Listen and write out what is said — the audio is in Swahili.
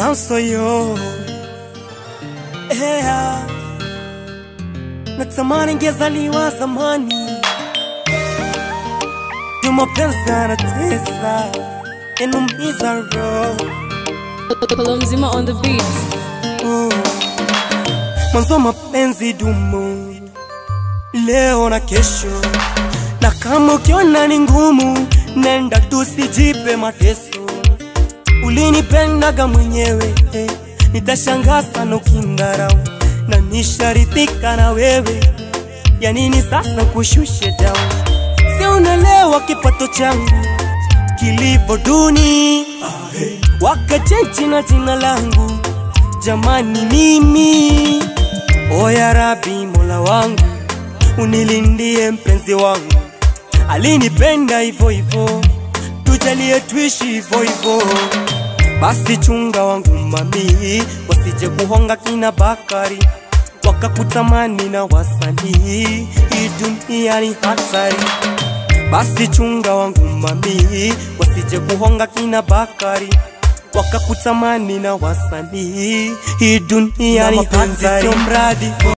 Danso yo yeah. Natamani ngezaliwa zamani, juu mapenzi yanatesa, yanumiza roho Polo mzima on the beat. Oh. Mwanzo mapenzi dumu leo na kesho, na kama ukiona ni ngumu, nenda tusijipe mateso. Ulinipendaga mwenyewe eh, nitashangaa sana ukindarau, na nisharidhika na wewe, ya nini sasa kushushe down? Si unaelewa kipato changu kilivyo duni, wakachenji na jina langu jamani, mimi oya Rabi, mola wangu unilindie mpenzi wangu, alinipenda hivyo hivyo, tujalie tuishi hivyo hivyo. Basi chunga wangu mami, wasije kuhonga kina Bakari wakakutamani na wasanii, hii dunia ni hatari. Basi chunga wangu mami, wasije kuhonga kina Bakari wakakutamani na wasanii, hii dunia ni hatari. Sio mradi